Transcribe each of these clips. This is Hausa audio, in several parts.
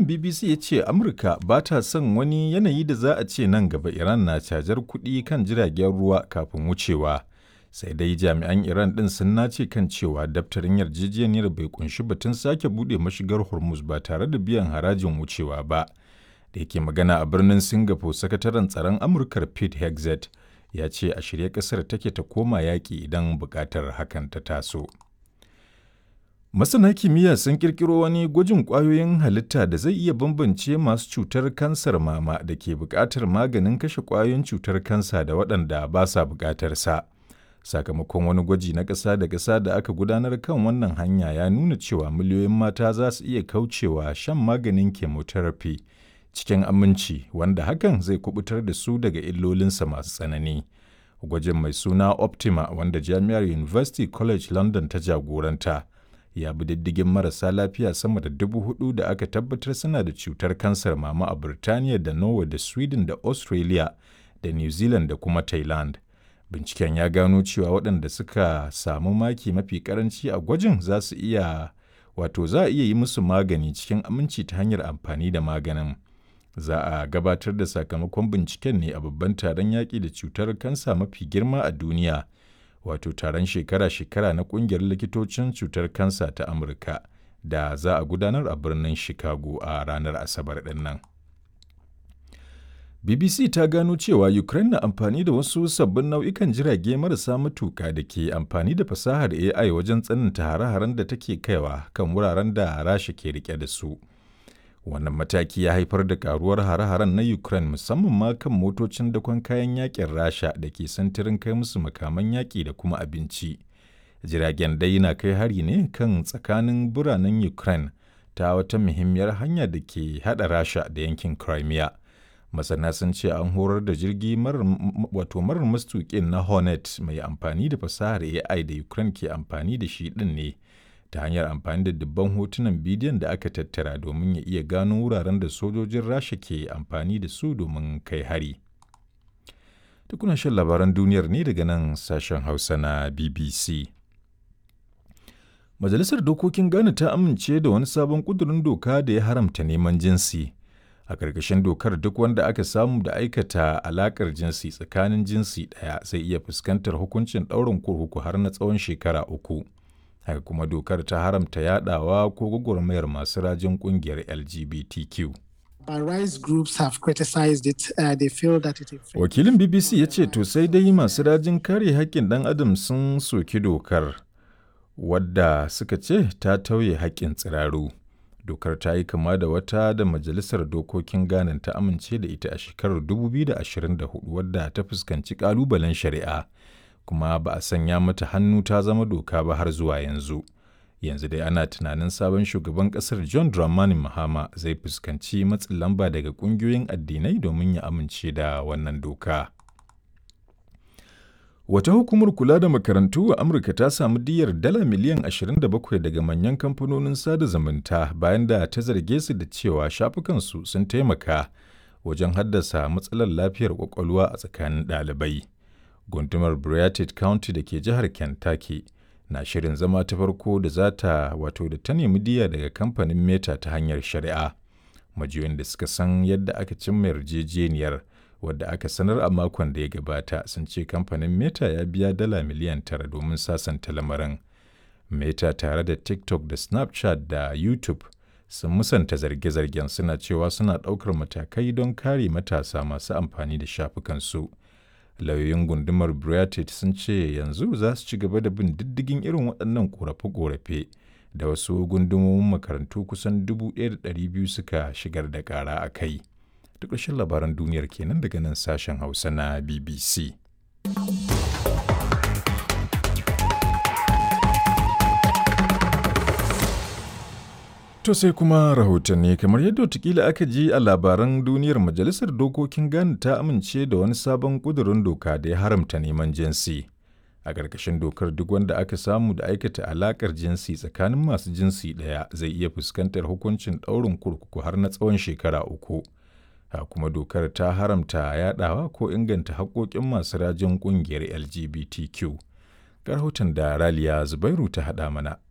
wakilin bbc ya ce amurka ba ta son wani yanayi da za a ce nan gaba iran na cajar kuɗi kan jiragen ruwa kafin wucewa sai dai jami'an iran ɗin sun nace kan cewa daftarin yarjejeniyar bai kunshi batun sake buɗe mashigar hormuz ba tare da biyan harajin wucewa ba da yake magana a birnin singapore sakataren tsaron amurkar pete hexet ya ce a shirye ƙasar take ta koma yaƙi idan buƙatar hakan ta taso Masana kimiyya sun kirkiro wani gwajin ƙwayoyin halitta da zai iya bambance masu cutar kansar mama da ke buƙatar maganin kashe ƙwayoyin cutar kansa da waɗanda ba sa buƙatar sa. Sakamakon wani gwaji na ƙasa da ƙasa da aka gudanar kan wannan hanya ya nuna cewa miliyoyin mata za su iya kaucewa shan maganin chemotherapy cikin aminci wanda hakan zai kubutar da su daga illolinsa masu tsanani. Gwajin mai suna Optima wanda Jami'ar University College London ta jagoranta. ya bi diddigin marasa lafiya sama da dubu hudu da aka tabbatar suna da cutar kansar mama a Birtaniya da Norway da Sweden da Australia da New Zealand da kuma Thailand. Binciken ya gano cewa waɗanda suka samu maki mafi karanci a gwajin za su iya wato za a iya yi musu magani cikin aminci ta hanyar amfani da maganin. Za a gabatar da sakamakon binciken ne a babban taron yaƙi da cutar kansa mafi girma a duniya. wato taron shekara-shekara na kungiyar likitocin cutar kansa ta amurka da za a gudanar a birnin chicago a ranar asabar din nan bbc ta gano cewa ukraine na amfani da wasu sabbin nau'ikan jirage marasa matuka da ke amfani da fasahar ai wajen tsananta hare-haren da take kaiwa kan wuraren da rasha ke rike da su wannan mataki ya haifar da karuwar hare-haren na ukraine musamman ma kan motocin dakon kayan yakin rasha da ke santirin kai musu makaman yaƙi da kuma abinci jiragen dai na kai hari ne kan tsakanin biranen ukraine ta wata muhimmiyar hanya da ke hada rasha da yankin crimea masana sun ce an horar da jirgi wato marar mastuƙin na hornet mai amfani da fasahar ai da ukraine ke amfani da shi din ne ta hanyar amfani da dubban hotunan bidiyon da aka tattara domin ya iya gano wuraren da sojojin rasha ke amfani da su domin kai hari tukuna shan labaran duniyar ne daga nan sashen hausa na bbc majalisar dokokin ghana ta amince da wani sabon kudurin doka da ya haramta neman jinsi a ƙarƙashin dokar duk wanda aka samu da aikata alaƙar jinsi tsakanin jinsi ɗaya zai iya fuskantar hukuncin ɗaurin kurkuku har na tsawon shekara uku haka kuma dokar ta haramta yadawa ko gwagwarmayar masu rajin kungiyar LGBTQ. rights groups have criticized it. Uh, they feel that it Wakilin BBC ya ce to sai dai masu rajin kare haƙƙin ɗan adam sun soki dokar wadda suka ce ta tauye haƙƙin tsiraru. Dokar ta yi kama da wata da Majalisar Dokokin Ghana ta amince da ita a shekarar 2024 wadda ta fuskanci ƙalubalen shari'a. kuma ba a sanya mata hannu ta zama doka ba har zuwa yanzu. Yanzu dai ana tunanin sabon shugaban kasar John Dramani Mahama zai fuskanci matsin lamba daga ƙungiyoyin addinai domin ya amince da wannan doka. Wata hukumar kula da makarantu a Amurka ta samu diyar dala miliyan 27 daga manyan kamfanonin sada zumunta bayan da ta zarge su da cewa shafukansu sun taimaka wajen haddasa matsalar lafiyar kwakwalwa a tsakanin ɗalibai. gundumar Briartid County da ke jihar Kentucky na shirin zama ta farko da za ta wato da ta nemi diya daga kamfanin Meta ta hanyar shari'a. Majiyoyin da suka san yadda aka cimma yarjejeniyar wadda aka sanar a makon da ya gabata sun ce kamfanin Meta ya biya dala miliyan tara domin sasanta lamarin. Meta tare da TikTok da Snapchat da YouTube sun musanta zarge-zargen suna cewa suna ɗaukar matakai don kare matasa masu amfani da shafukansu. lauyoyin gundumar Briartid sun ce yanzu za su ci gaba da bin diddigin irin waɗannan ƙorafe-ƙorafe da wasu gundumomin makarantu kusan 1,200 suka shigar da ƙara a kai. Duk ƙarshen labaran duniyar kenan daga nan sashen Hausa na BBC. To sai kuma rahotanni kamar yadda watakila aka ji a labaran duniyar Majalisar Dokokin Ghana ta amince da wani sabon ƙudurin doka da ya haramta neman jinsi. A ƙarƙashin dokar duk wanda aka samu da aikata alaƙar jinsi tsakanin masu jinsi ɗaya zai iya fuskantar hukuncin ɗaurin kurkuku har na tsawon shekara uku. Ha kuma dokar ta haramta yaɗawa ko inganta haƙoƙin masu rajin ƙungiyar LGBTQ. Ga rahoton da Raliya Zubairu ta haɗa mana.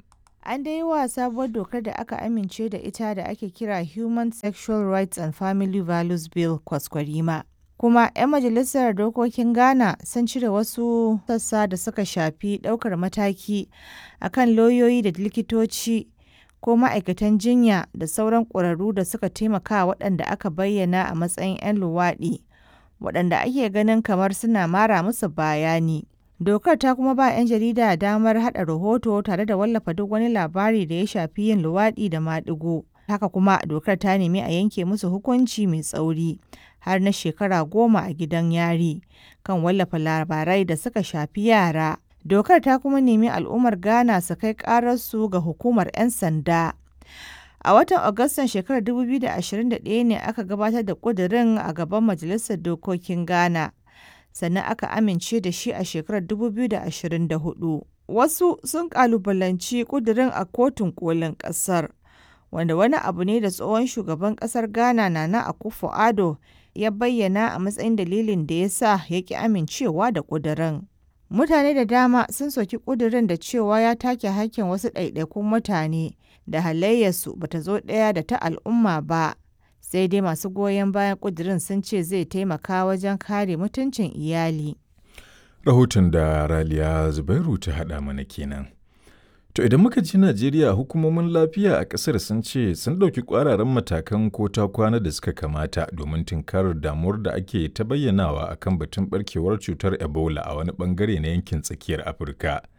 An dai yi wa sabuwar dokar da aka amince da ita da ake kira Human Sexual Rights and Family Values Bill kwaskwarima. Kuma 'yan majalisar dokokin Ghana sun cire wasu sassa da suka shafi ɗaukar mataki akan lauyoyi da likitoci ko ma'aikatan jinya da sauran ƙwararru da suka taimaka waɗanda aka bayyana a matsayin 'yan luwaɗi, waɗanda ake ganin kamar suna mara musu baya ne. Dokar ta kuma ba 'yan jarida damar haɗa rahoto tare da wallafa duk wani labari da ya shafi yin luwaɗi da maɗigo. Haka kuma dokar ta nemi a yanke musu hukunci mai tsauri har na shekara goma a gidan yari kan wallafa labarai da suka shafi yara. Dokar ta kuma nemi al'ummar Ghana su kai ƙararsu ga hukumar 'yan sanda. A watan Agustan shekarar 2021 ne aka gabatar da ƙudurin a gaban Majalisar Dokokin Ghana. sannan aka amince da shi a shekarar 2024. Wasu sun kalubalanci kudirin a kotun kolin kasar, wanda wani abu ne da tsohon shugaban kasar Ghana Nana Akufo-Addo ya bayyana a matsayin dalilin da ya sa ya ki amincewa da kudirin. Mutane da dama sun soki kudirin da cewa ya take hakkin wasu ɗaiɗaikun mutane da halayyarsu bata zo ɗaya da ta al'umma ba. sai dai masu goyon bayan kudirin sun ce zai taimaka wajen kare mutuncin iyali. Rahoton da Raliya Zubairu ta haɗa mana kenan. To idan muka ji Najeriya hukumomin lafiya a ƙasar sun ce sun ɗauki ƙwararren matakan ko ta kwana da suka kamata domin tunkarar damuwar da ake ta bayyanawa akan batun ɓarkewar cutar Ebola a wani ɓangare na yankin tsakiyar Afirka.